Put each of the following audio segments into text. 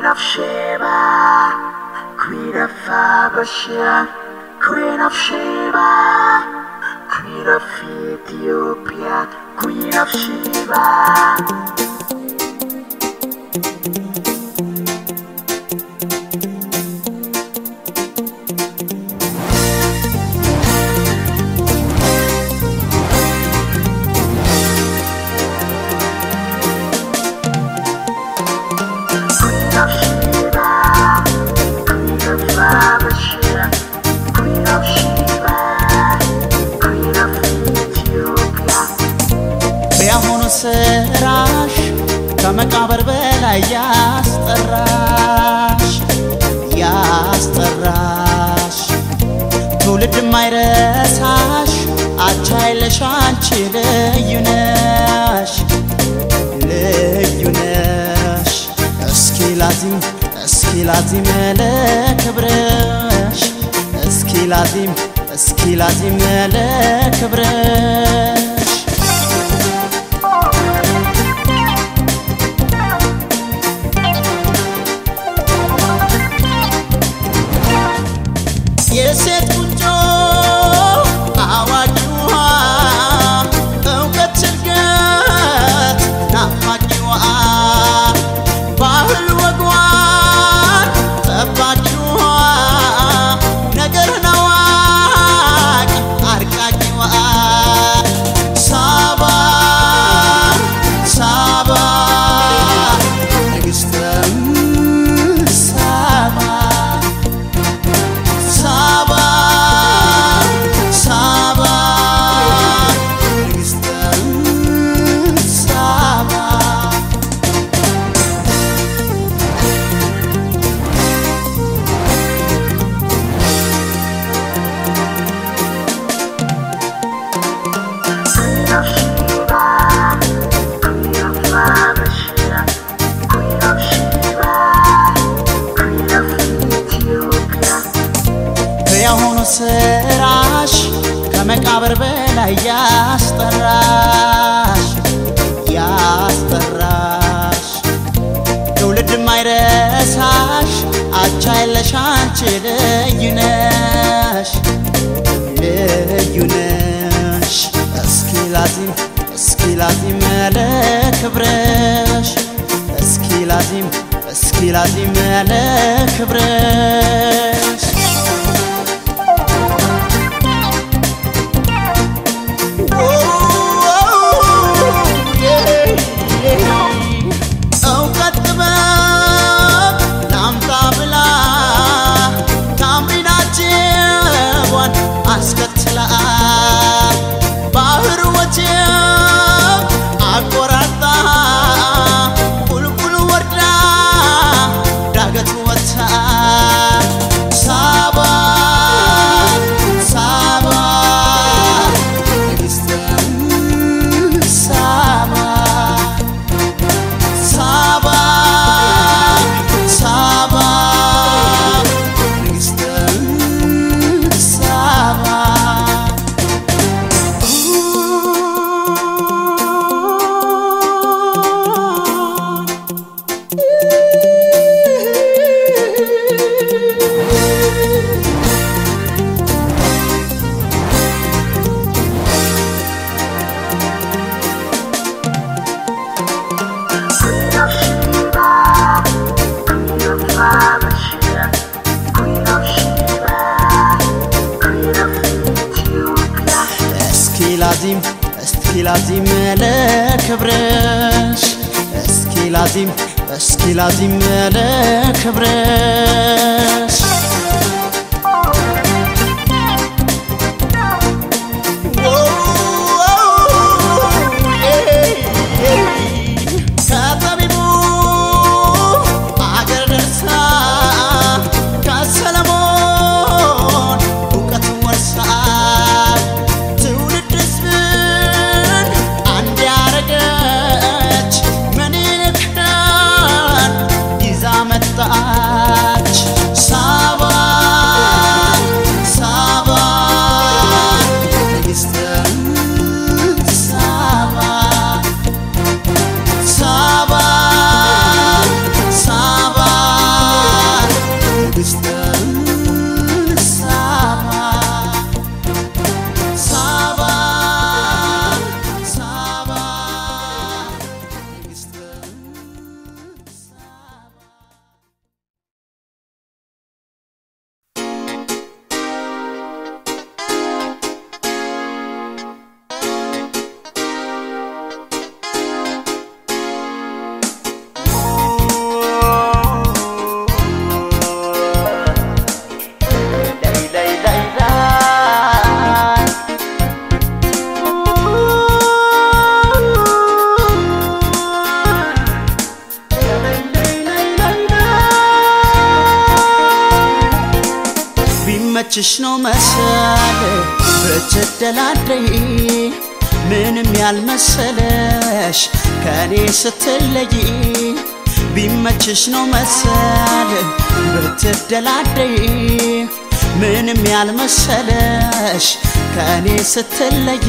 Queen of Sheba, Queen of Habasha, Queen of Sheba, Queen of Ethiopia, Queen of Sheba. Queen of Sheba, Queen of Habasha, Queen of Sheba, Queen of Ethiopia. በያሁኑ ስራሽ ከመቃብር በላይ ያስጠራሽ ያስጠራሽ ትውልድ ማይረሳሽ አቻ የለሽ አንቺ ልዩ ነሽ ልዩ ነሽ እስኪ ላዚም እስኪ ላዚም ለክብርሽ እስኪ ላዚም እስኪ ላዚም ለክብርሽ የሴት ቁንጮ አዋቂዋ እውቀት ችግት ናፋቂዋ ባህል ወጓን ጠባቂዋ ነገርን አዋቂ አርቃቂዋ ሳባ ሳባ ንግሥተም ሳባ ሳባ ሳባ ንግሥተም ሳባ Queen of Sheba, Queen of Habasha, Queen of Sheba, Queen of Ethiopia. በያሁኑ ስራሽ ከመቃብር በላይ ያስጠራሽ ያስጠራሽ ትውልድ ማይረሳሽ አቻ የለሽ አንቺ ልዩ ነሽ ልዩ ነሽ እስኪ ላዚም እስኪ ላዚም ለክብርሽ እስኪ ላዚም እስኪ ላዚም ለክብርሽ እውቀት ጥበብ ላምጣ ብላ ታምሪናጅቧን አስከትላ ባህር ወጀብ አቆራርጣ ቁልቁል ወርዳ ዳገት ወጥታ ሳባ ሳባ ንግሥተም ሳባ ሳባ ሳባ ንግሥተም ሳባ Queen of Sheba, Queen of Habasha, Queen of Sheba, Queen of Ethiopia. እስኪ ላዚም እስኪ ላዚም ለክብርሽ እስኪ ላዚም እስኪ ላዚም ለክብርሽ ከጠቢቡ አገር ደርሳ ከሰለሞን እውቀትን ወርሳ ትውልድ ሕዝብን አንድ ያረገች ምኒልክን ይዛ መጣች ሳ ቢመችሽ ነው መሰል ብትደላደይ ምንም ያልመሰለሽ ከኔ ስትለይ ቢመችሽ ነው መሰል ብትደላደይ ምንም ያልመሰለሽ ከኔ ስትለይ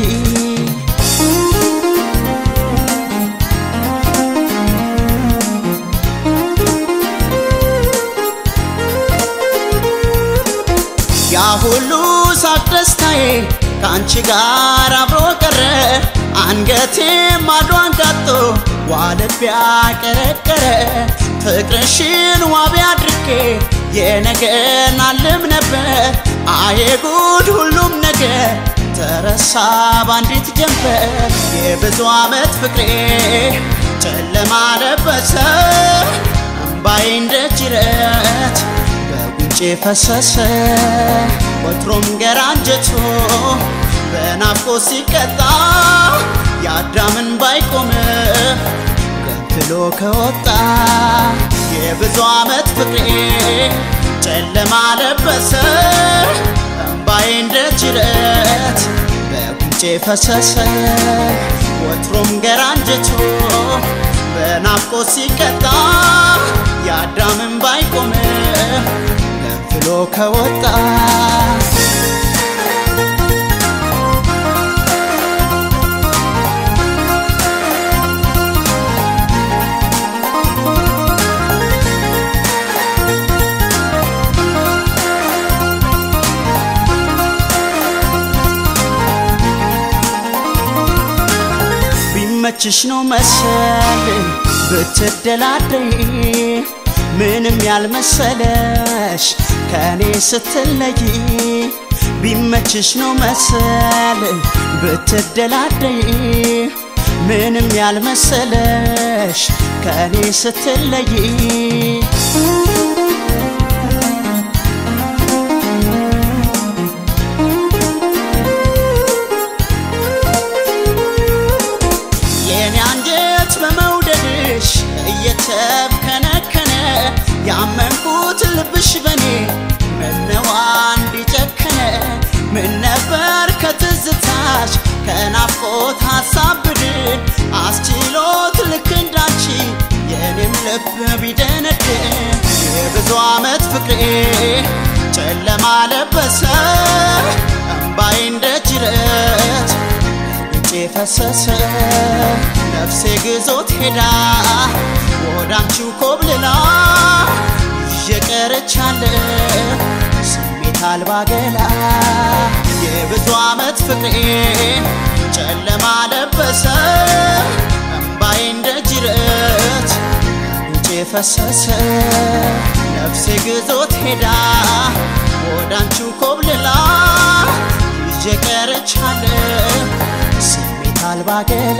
ያ ሁሉ ሳቅ ደስታዬ ከአንቺ ጋር አብሮ ቀረ አንገቴ ማዷን ጋጦ ዋልቢያ ቀረቀረ ፍቅርሽን ዋቢ አድርጌ የነገን አልም ነበር አዬ ጉድ ሁሉም ነገር ተረሳ ባንዲት ጀንበር የብዙ ዓመት ፍቅሬ ጨለማ ለበሰ እምባዬ እንደ ጅረት በጉንጬ ፈሰሰ ወትሮም ገራ አንጀቶ በናፍቆ ሲቀጣ የአዳምን ባይቆም ገንፍሎ ከወጣ የብዙ ዓመት ፍቅሬ ጨለማ ለበሰ እምባዬ እንደ ጅረት በጉንጬ ፈሰሰ ወትሮም ገራ አንጀቶ በናፍቆ ሲቀጣ የአዳምን ባይቆም ገንፍሎ ከወጣ ቢመችሽ ነው መሰል ብትደላደይ ምንም ያልመሰለሽ ከኔ ስትለይ ቢመችሽ ነው መሰል ብትደላደይ ምንም ያልመሰለሽ ከኔ ስትለይ የኔ አንጀት በመውደድሽ እየተብከነከነ ያመንኩት ልብሽ በኔ ምነዋ እንዲጨከነ ምን ነበር ከትዝታሽ ከናፍቆት ሀሳብ ብድን አስችሎት ልክ እንዳንቺ የኔም ልብ ቢደነድን የብዙ ዓመት ፍቅሬ ጨለማ ለበሰ እምባዬ እንደ ጅረት ጉንጬ ፈሰሰ ነፍሴ ግዞት ሄዳ ወዳንቺው ኮብልላ እየቀረቻለ ስሜት አልባ ገላ የብዙ ዓመት ፍቅሬ ጨለማ ለበሰ እምባዬ እንደ ጅረት ጉንጬ ፈሰሰ ነፍሴ ግዞት ሄዳ ወዳንቺው ኮብልላ እየቀረቻለ ስሜት አልባ ገላ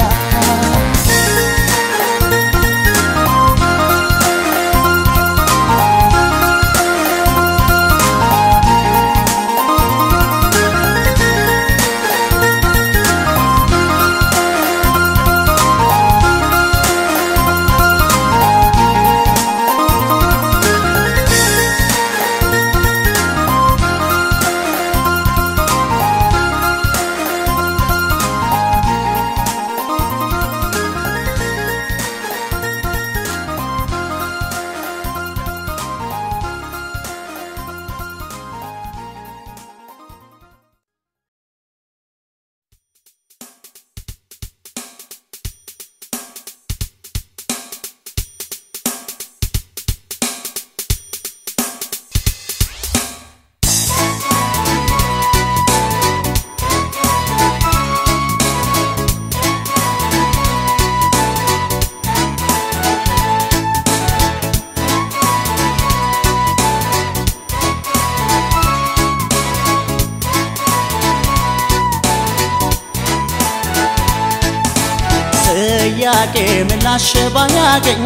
ጥያቄ ምላሽ ባያገኝ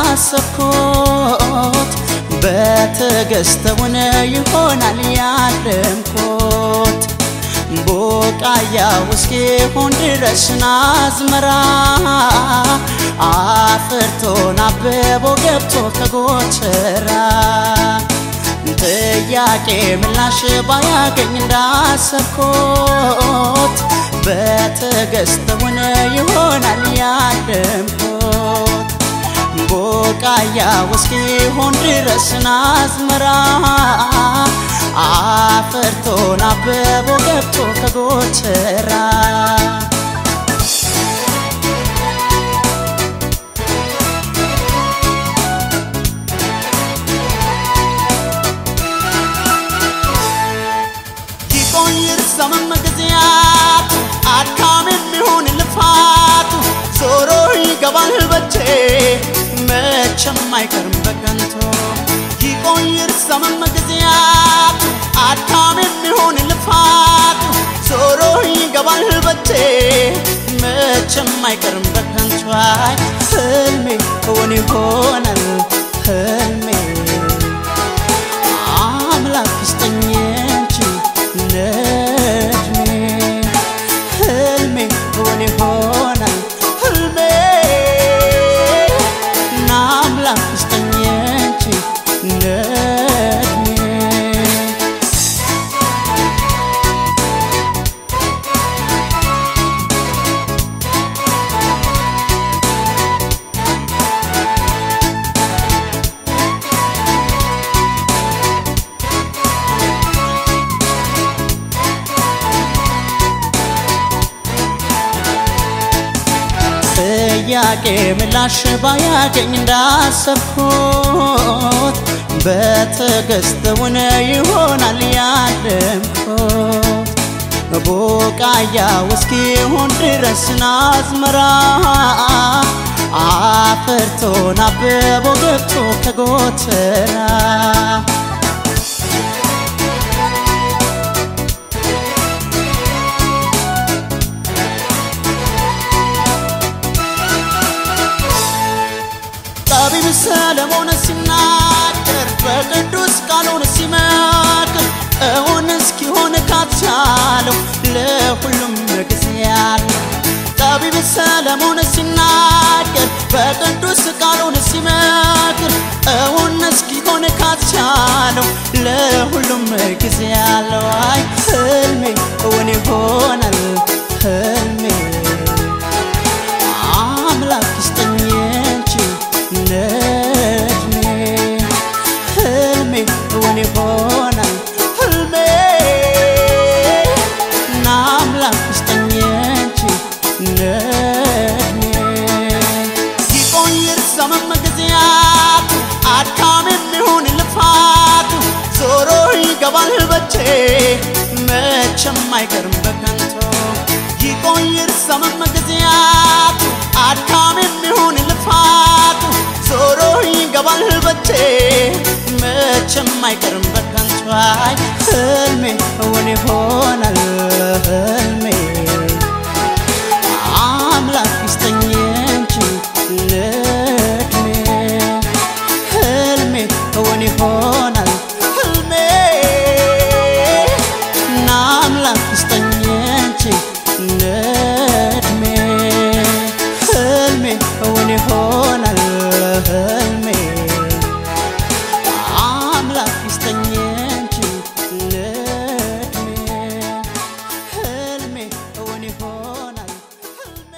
እንዳሰብኩት በትዕግስተውን ይሆናል ያለምኩት ቡቃያ እስኪሆን ድረስ ናዝመራ አፍርቶን አብቦ ገብቶ ከጎተራ ጥያ ጥያቄ ምላሽ ባያገኝ እንዳሰብኩት በትዕግስት ሆነ ይሆናል ያለምኩት ቦቃያ እስኪሆን ድረስን አዝመራ አፍርቶን አብቦ ገብቶ ከጎተራ ይቆይር ዘመን ጊዜያት አድካም የሚሆን ልፋቱ ዞሮ ይገባል በቼ መቼም አይቀርም በከንቱ ይቆይር ዘመን ጊዜያት አድካም የሚሆን ልፋቱ ዞሮ ይገባል በቼ መቼም አይቀርም በከንቱ አይ ህልሜ እውን ይሆናል ህልሜ አምላክ ይስጠኝ እንጂ ለእድሜ ህልሜ እውን ይሆናል ህልሜ ና አምላክ ይስጠኝ እንጂ ለእድሜ ጥያቄ ምላሽ ባያገኝ እንዳሰብኩት በትዕግስት ሆነ ይሆናል ያለምኩት ቡቃያው እስኪሆን ድረስን አዝመራ አፍርቶን አብቦ ገብቶ ከጎተራ ጠቢብ ሰለሞን ሲናገር በቅዱስ ቃሉን ሲመክር እውን እስኪሆን ካቻለው ለሁሉም ጊዜ ያለው ጠቢብ ሰለሞን ሲናገር በቅዱስ ቃሉን ሲመክር እውን እስኪሆን ካቻለው ለሁሉም ጊዜ ያለው አይ ህልሜ እውን ይሆናል ህልሜ አምላክ ይስጠኝ እንጂ ለእድሜ ህልሜ እውን ይሆናል ህልሜ ና አምላክ ይስጠኝ እንጂ ለእድሜ ይቆይር ዘመን ጊዜያቱ አድካም የሚሆን ልፋቱ ዞሮ ይገባል በቼ መቼም አይቀርም በከንቱ ይቆይር ዘመን ጊዜያቱ አድካም የሚሆን ልፋቱ ዞሮ ይገባል በቼ መቼም አይቀርም በከንቱ አይ ህልሜ እውን ይሆናል ህልሜ አምላክ ይስጠኝ እንጂ ለእድሜ ህልሜ እውን ይሆናል ህልሜ ና አምላክ ይስጠኝ እንጂ ለእድሜ ህልሜ እውን ይሆናል ህልሜ አምላክ ይስጠኝ እንጂ ለእድሜ ህልሜ እውን ይሆናል ህልሜ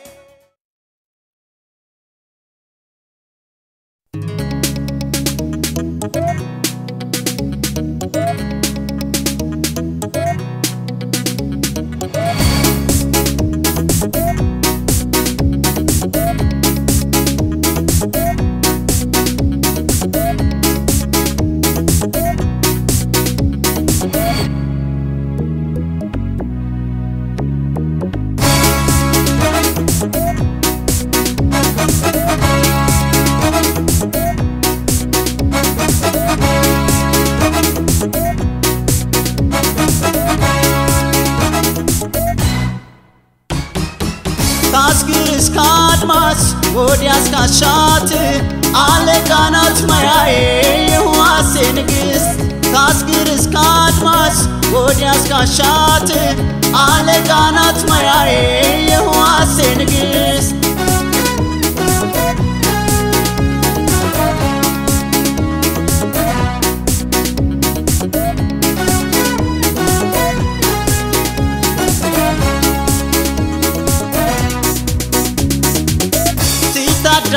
ታስግር እስከ አድማስ ወዲያ እስካሻት አለቃናት መያዬ የህዋሴ ንግሥት ታስግር እስከ አድማስ ወዲያ እስካሻት አለቃናት መያዬ የህዋሴ ንግሥት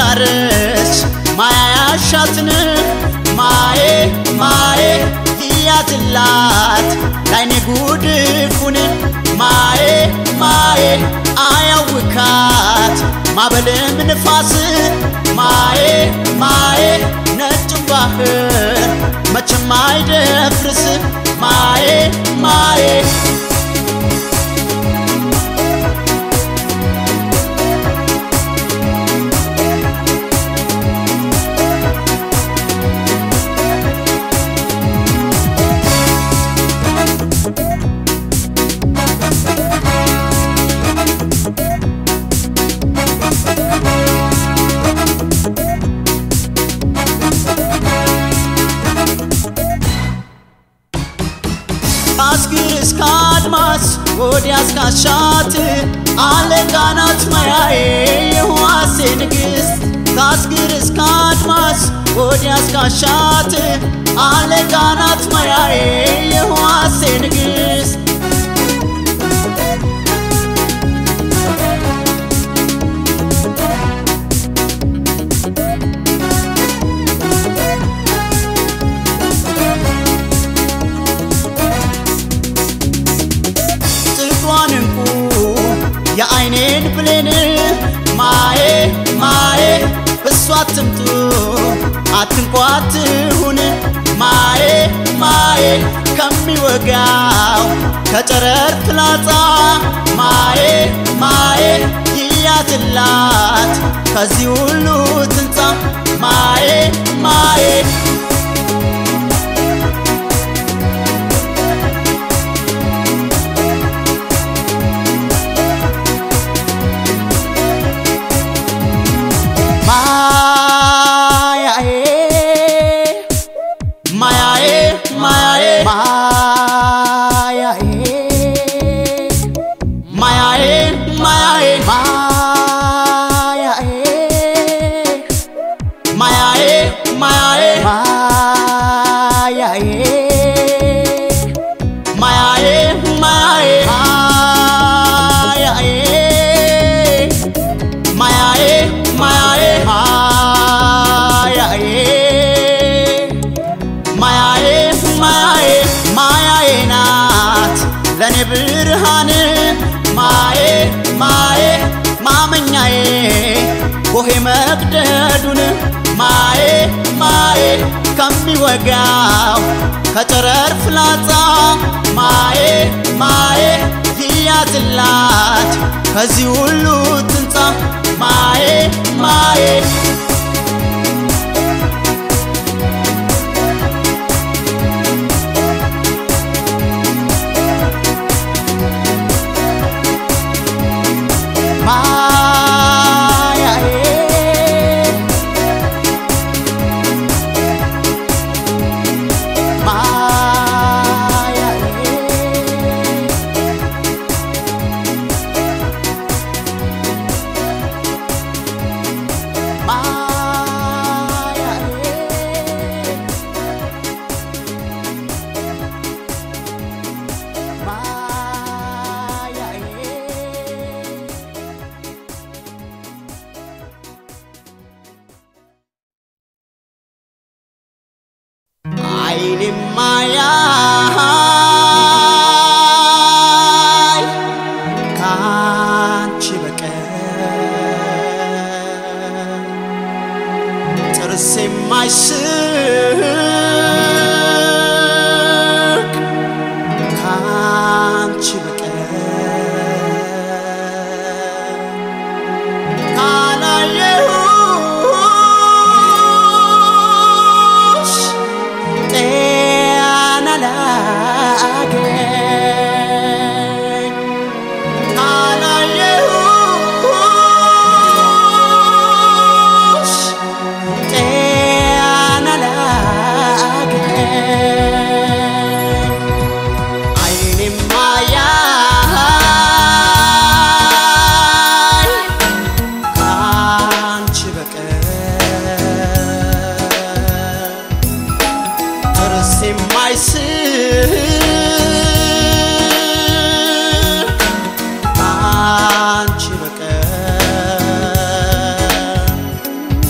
ትዳርሽ ማያ ያሻትን ማዬ ማዬ ይያዝላት ላይኔ ጉድፉን ማዬ ማዬ አያውካት ማበልም ንፋስ ማዬ ማዬ ነጭም ባህር መቼም አይደፍርስ ማዬ ማዬ ከአስግር እስከ አድማስ ወዲያ እስካሻት አለቃናት ማያዬ የህዋሴ ንግሥት ከአስግር እስከ አድማስ ወዲያ እስካሻት አለቃናት ማያዬ የህዋሴ ንግሥት ጥቋን እንቁ የአይኔን ብሌን ማዬ ማዬ እሷ አትምጡ አትንኳትሁን ማዬ ማዬ ከሚወጋው ከጨረር ፍላጻ ማዬ ማዬ ይያዝላት ከዚህ ሁሉ ትንጻ ማዬ ማዬ ማያዬ ማያዬ ማያዬ ማያዬ ማያዬ ማያዬ ማያዬ ማያዬ ማያዬ ማያዬ ማያዬ ማያዬ ማያዬ ማያዬ ማያዬ ማያዬ ማያዬ ናት ለኔ ብርሃን ማዬ ማዬ ማመኛዬ ቦሄ መቅደዱን ማዬ ማዬ ከሚወጋው ከጨረር ፍላጻ ማዬ ማዬ ይያዝላት ከዚህ ሁሉ ትንጻ ማዬ ማዬ ማያዬ ማያዬ ማያዬ ማያዬ አይኔም ማያይ ካንቺ በቀር ጥርስ የማይስቅ ካንቺ በቀር ካላየሁሽ ጤና ላገኝ ካላየሁሽ ጤና ላገኝ አይኔም ማያይ ካንቺ በቀር ጥርስ የማይስቅ ካንቺ በቀር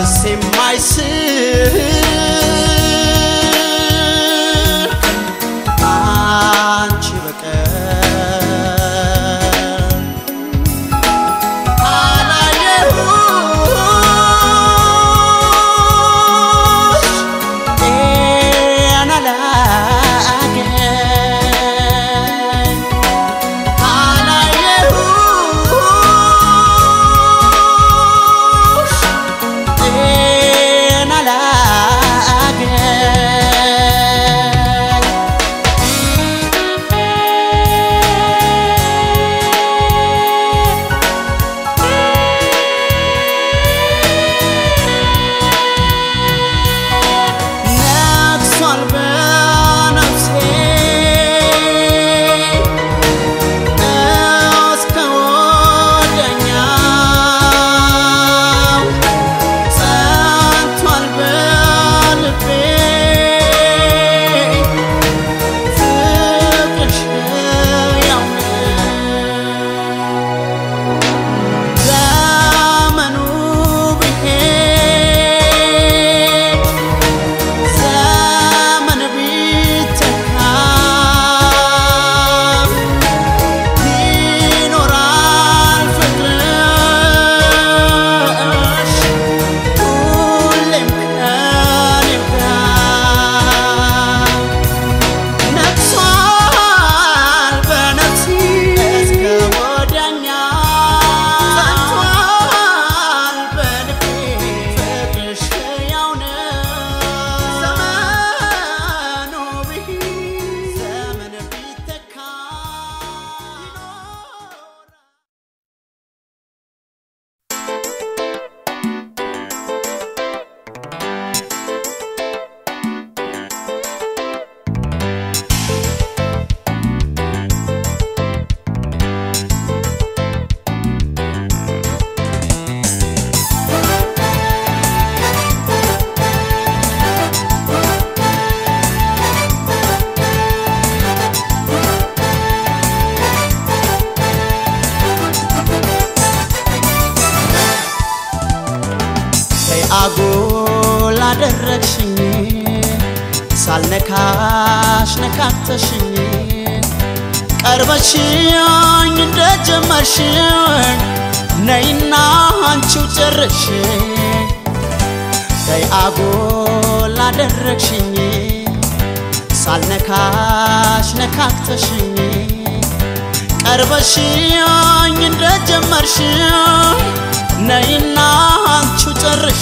ነፍስ የማይስር አንቺ በቀር አላየሁሽ ጤና ላገኝ አላየሁሽ ጤና ላገኝ ነግሷል በነፍሴ እስከ ወዲያኛው ጸንቷል በልቤ ፍቅርሽ ሕያው ነው። ዘመኑ ቢሄድ ዘመን ቢተካ ይኖራል ፍቅርሽ ሁሌም ከኔ ጋር ነግሷል በነፍሴ እስከ ወዲያኛው ጸንቷል በልቤ ፍቅርሽ ሕያው ነው። ዘመኑ ቢሄድ ዘመን ቢተካ ይኖራል ተይ አጉል አደረግሽኝ ሳልነካሽ ነካተሽኝ ቀርበሽኝ እንደጀመርሽኝ ነይና አንቺው ጨርሽ ተይ አጉል አደረግሽኝ ሳልነካሽ ነካክተሽኝ ቀርበሽኝ እንደጀመርሽኝ ነይና አንቺው ጨርሽ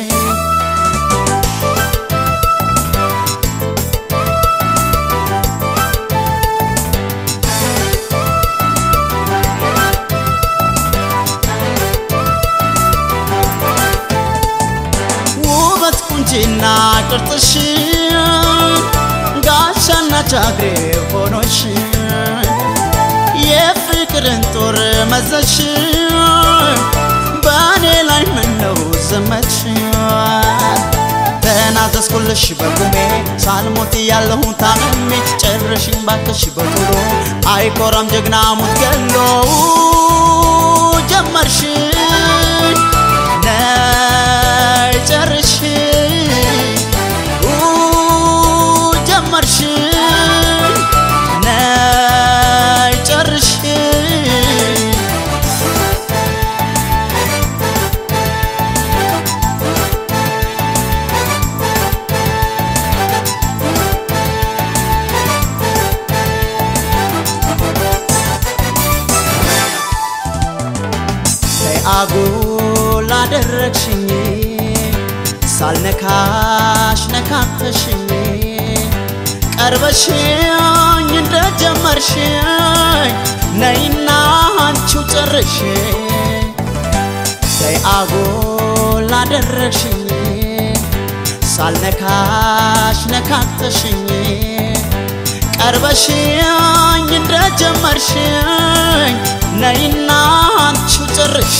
ውበት ቁንጂና ቅርጥሽ ጋሻና ጃግሬ ሆኖሽ የፍቅርን ጦር መዘሽ በእኔ ላይ ምነው ዘመች ተናዘዝኩልሽ በቁሜ ሳልሞት ያለሁ ታመሜ ጨረሽኝ ባክሽ በቶሎ አይኮራም ጀግና ሙት ገሎ ጀመርሽ ነይ ጨርሽ ጀመርሽ ነይ ጨርሽ ተይ አጉል አደረግሽኝ ሳልነካሽ ነካክተሽኝ ቀርበሽኝ እንደጀመርሽኝ ነይና አንቺው ጨርሽ ተይ አጉል አደረግሽኝ ሳልነካሽ ነካክተሽኝ ቀርበሽኝ እንደጀመርሽኝ ነይና አንቺው ጨርሽ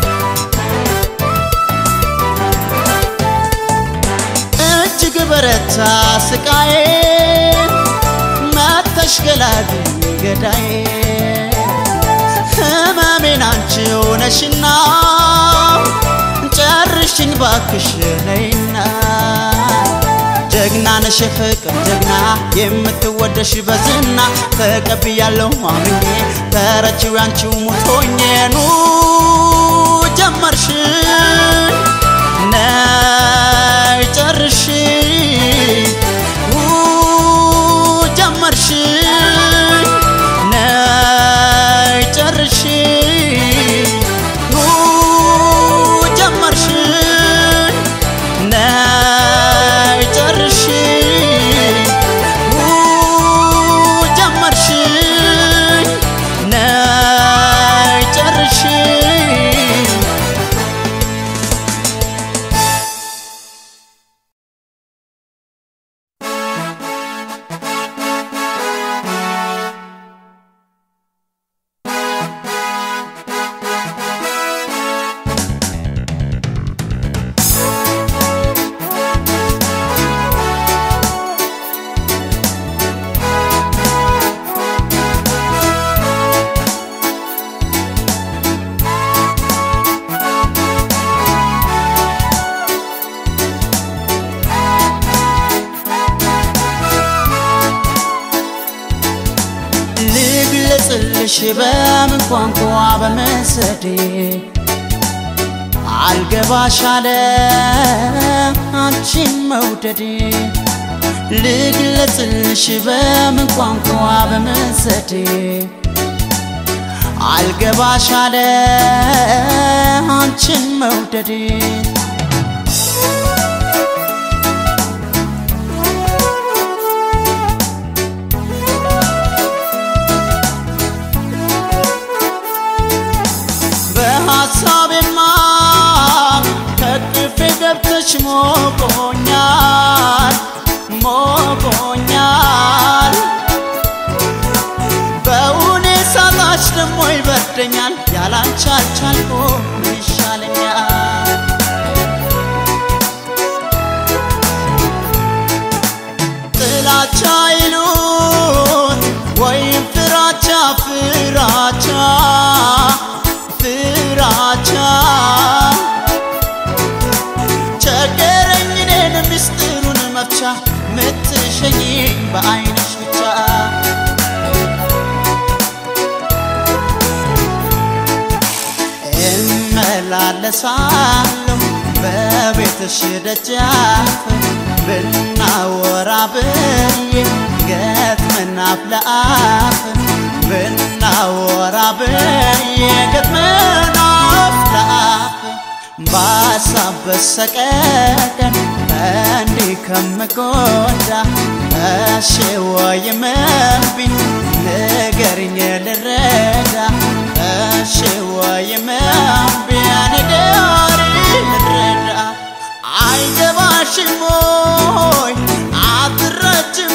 እጅግ በረታ በርታ ስቃዬ መተሽ ገላግኝ ገዳዬ ህመሜን አንቺው ነሽና ጨርሽኝ ባክሽ ነይና ጀግና ነሽ ፍቅር ጀግና የምትወደሽ በዝና ተቀብያለሁ አምኜ ተረቺው ያንቺው ሙቶኜ ኑ ጀመርሽ ነይ ጨርሽ ኑ ጀመርሽ ነይ ጨርሽ ኑ ጀመርሽ ነይ ጨርሽ ኑ ጀመርሽ ነይ ጨርሽ ልግለጽልሽ በምን ቋንቋ በመሰዴ አልገባሽ አለ አንቺን መውደዴ ልግለጽልሽ በምን ቋንቋ በመሰዴ አልገባሽ አለ አንቺን መውደዴ በሐሳቤማ ከቅፌ ገብተሽ ሞቆኛል ሞቆኛል በውኔ ሳጣሽ ደሞ ይበርደኛል ያላንቺ አልቻልኩም ምን ይሻለኛል ጥላቻ ይሉት ወይም ፍራቻ ፍራቻ ፍራቻ ቸገረኝ እኔን ምስጢሩን መፍቻ ምትሸኝኝ በአይንሽ ብቻ እመላለሳለሁ በቤትሽ ደጃፍ ብናወራ ብዬ ገጥመን አፍ ለአፍ ብናወራ ብዬ ገጥመን አፍ ለአፍ በሀሳብ በሰቀቀን እንዲህ ከምጎዳ እሺ ወይም እምቢ ንገሪኝ ልረዳ እሺ ወይም እምቢ ንገሪኝ ልረዳ አይገባሽም ወይ አትረጅም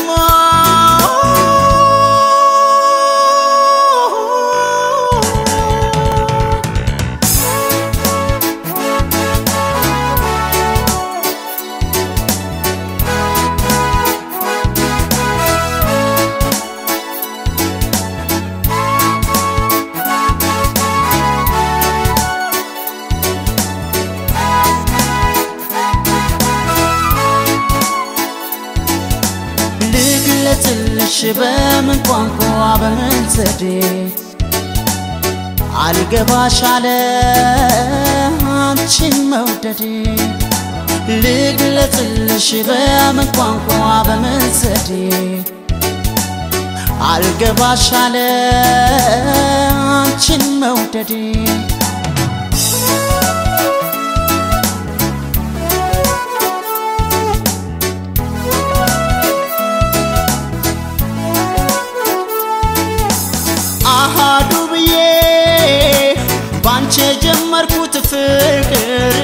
ልግለጽልሽ በምን ቋንቋ በምን ዘዴ አልገባሽ አለ አንቺን መውደዴ ልግለጽልሽ በምን ቋንቋ በምን ዘዴ አልገባሽ አለ አንቺን መውደዴ አሃዱ ብዬ ባንቺ የጀመርኩት ፍቅር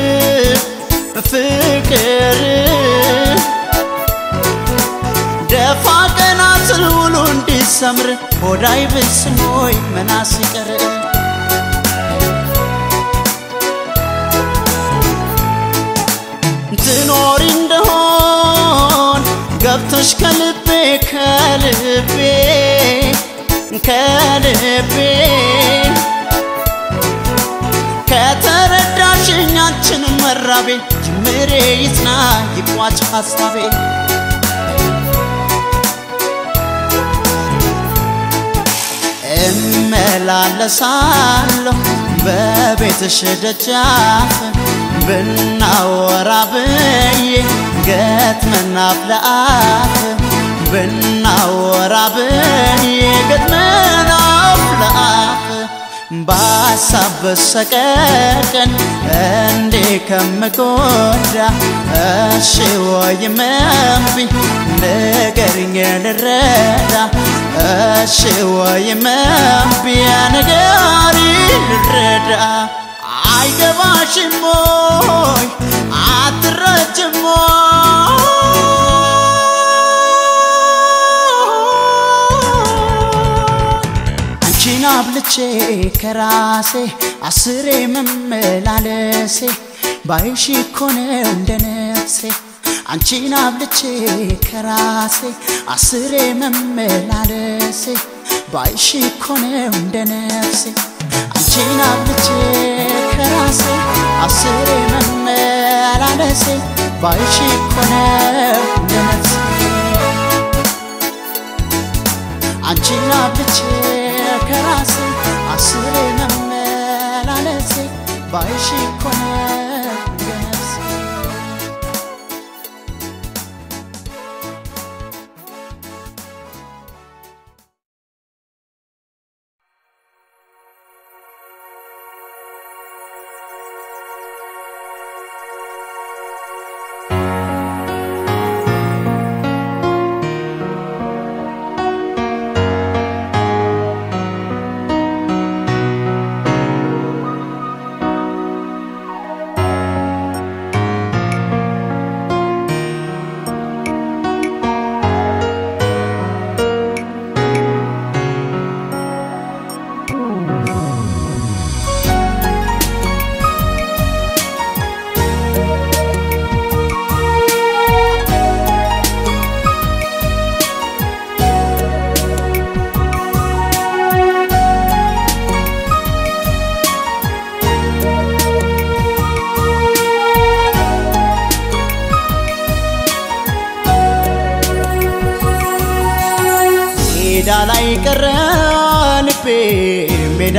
ፍቅር ደፋ ቀና ስል ውሎ እንዲሰምር ሆዳይ ብስሞይ መናስ ይቀር ትኖሪ እንደሆን ገብቶሽ ከልቤ ከልቤ ከልቤ ከተረዳሽኝ አንቺን መራቤ ጅምሬ ይጽና ይቋጭ ሐሳቤ እመላለሳለሁ በቤትሽ ደጃፍ ብናወራ ብዬ ገጥመን አፍ ለአፍ ብናወራ ብዬ ገጥመን አፍ ለአፍ በሀሳብ በሰቀቀን እንዴ ከምጎዳ እሺ ወይም እምቢ ንገሪኝ ልረዳ እሺ ወይም እምቢ ንገሪ ልረዳ አይገባሽም ሞይ አትረጅም አንቺን አብልቼ ከራሴ አስሬ መመላለሴ ባይሽ እኮ ነው እንደ ነፍሴ አንቺን አብልቼ ከራሴ አስሬ መመላለሴ ባይሽ እኮ ነው እንደ ነፍሴ አንቺን አብልቼ ከራሴ አስሬ መመላለሴ ባይሽ እኮ ነው እንደ ነፍሴ አንቺን አብልቼ ከራሴ አስሬ መመላለሴ ባይሽ እኮ ነው እንደ ነፍሴ ሜዳ ላይ ቀረ ልቤ ሜዳ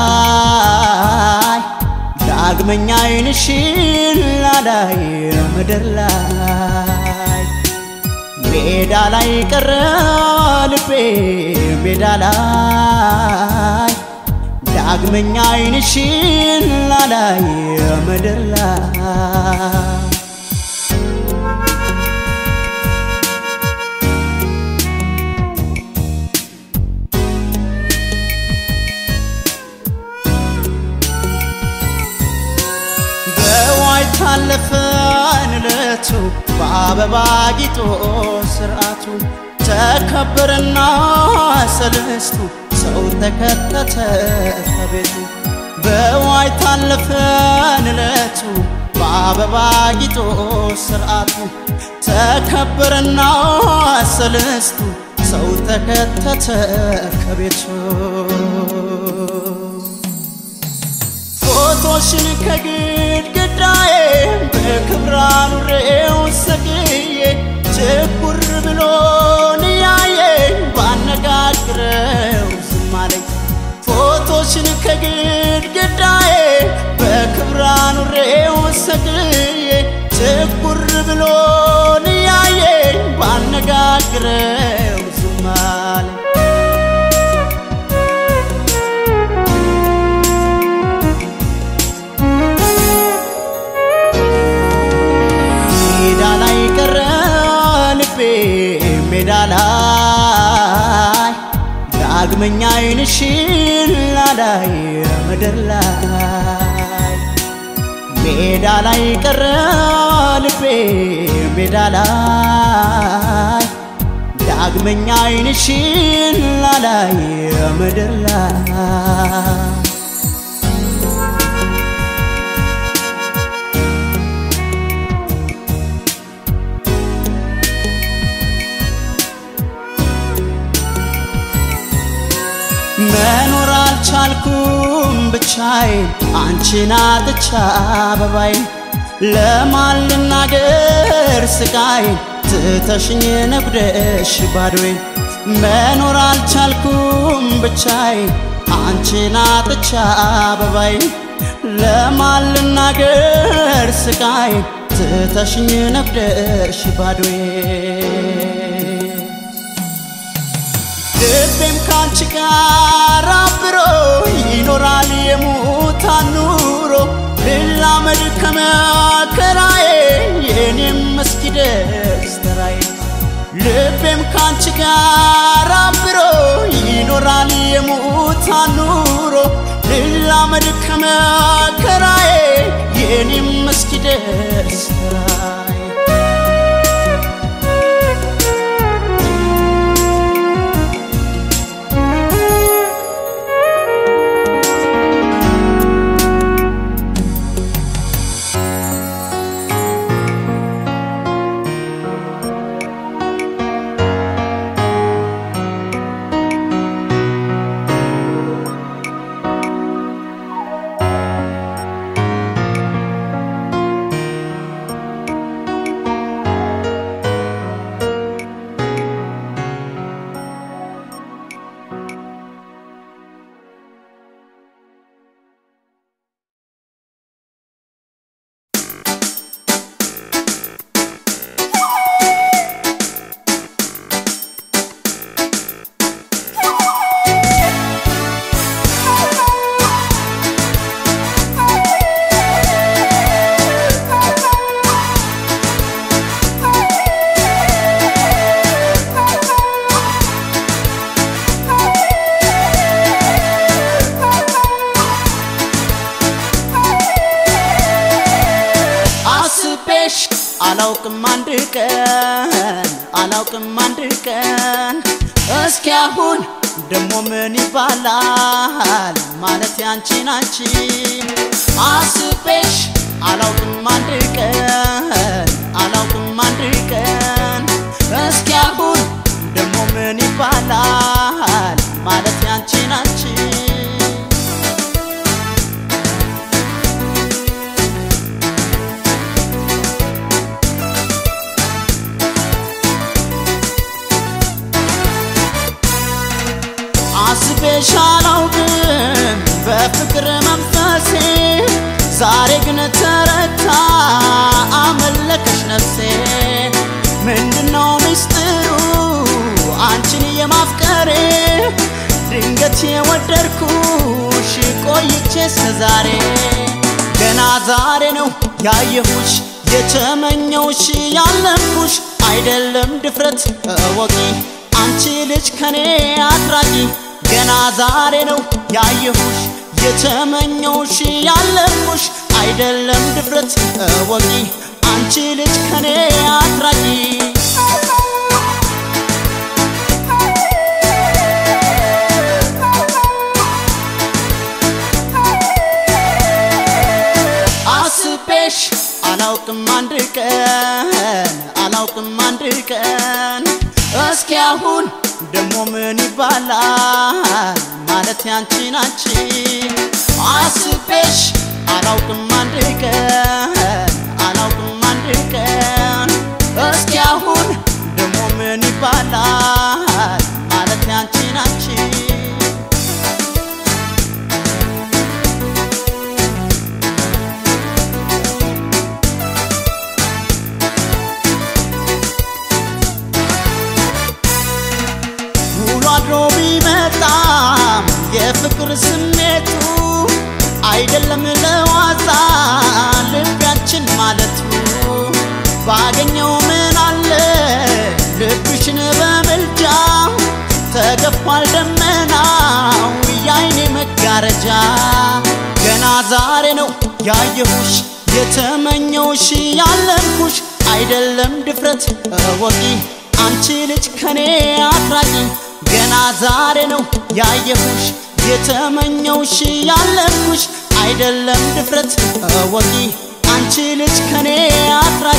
ላይ ዳግመኛ አይንሽን ላላይ ምድር ላይ ሜዳ ላይ ቀረ ልቤ ሜዳ ላይ ዳግመኛ አይንሽን ላላይ ምድር ላይ በዋይ ታለፈን እለቱ በአበባ ጊጦ ስርዓቱ ተከበረና ሰለስቱ ሰው ተከተተ ከቤቱ በዋይ ታለፈን እለቱ በአበባ ጊጦ ስርዓቱ ተከበረና ሰለስቱ ሰው ተከተተ ከቤቱ ፎቶሽን ከግድግዳዬ በክብር አኑሬው ሰቅዬ ችኩር ብሎን ያየኝ ባነጋግረው ዝም አለኝ ፎቶሽን ከግድግዳዬ በክብር አኑሬው ሰቅዬ ችኩር ብሎን ያየኝ ባነጋግረው ዝም አለኝ ሜዳ ላይ ቀረ ልቤ ሜዳ ላይ ዳግመኛ አይንሽን ላላይ ምድር ላይ ሜዳ ላይ ቀረ ልቤ ሜዳ ላይ ዳግመኛ አይንሽን ላላይ ምድር ላይ ብቻዬን አንቺን አጥቻ አበባዬን ለማን ልናገር ስቃዬን ትተሽኝ ነጉደሽ ባዶዬን መኖር አልቻልኩም ብቻዬን አንቺን አጥቻ አበባዬን ለማን ልናገር ስቃዬን ትተሽኝ ነጉደሽ ባዶዬን ልቤም ካንቺ ጋር አብሮ ይኖራል የሙታን ኑሮ ልላመድ ከመከራዬ የኔም እስኪደርስ ተራዬ ልቤም ካንቺ ጋር አብሮ ይኖራል የሙታን ኑሮ ልላመድ ከመከራዬ የኔም እስኪደርስ ተራዬ አስቤሽ አላውቅም አንድ ቀን አላውቅም አንድ ቀን እስኪ አሁን ደሞ ምን ይባላል ማለት ያንቺን አንቺ አስቤሽ አላውቅም አንድ ቀን አላውቅም አንድ ቀን እስኪ አሁን ደሞ ምን ይባላል ማለት ያንቺን አንቺ አስቤሽ አላውቅም በፍቅር መንፈሴ ዛሬ ግን ተረታ አመለከሽ ነፍሴ ምንድነው ምስጢሩ አንቺን የማፍቀሬ ድንገት የወደድኩሽ ቆይቼ እስከዛሬ ገና ዛሬ ነው ያየሁሽ የተመኘውሽ ያለምኩሽ አይደለም ድፍረት እወቂ አንቺ ልጅ ከኔ አትራቂ ገና ዛሬ ነው ያየሁሽ የተመኘውሽ ያለምኩሽ አይደለም ድፍረት እወቂ አንቺ ልጅ ከኔ አትራቂ አስቤሽ አላውቅም አንድ ቀን አላውቅም አንድ ቀን እስኪ አሁን ደሞ ምን ይባላል ማለት ያንቺን አንቺ አስቤሽ አላውቅም አንድ ቀን አላውቅም አንድ ቀን እስኪ አሁን ደሞ ምን ይባላል ማለት ያንቺን አንቺ ውሎ አድሮ ቢመጣም የፍቅር ስሜቱ አይደለም ለዋዛ ልቢያችን ማለቱ ባገኘው ምን አለ ልብሽን በምልጃ ተገፏል ደመናው የአይኔ መጋረጃ ገና ዛሬ ነው ያየሁሽ የተመኘውሽ ያለምኩሽ አይደለም ድፍረት እወቂ አንቺ ልጅ ከኔ አትራቂ ገና ዛሬ ነው ያየሁሽ የተመኘውሽ ያለምኩሽ አይደለም ድፍረት እወቂ አንቺ ልጅ ከኔ አትራቂ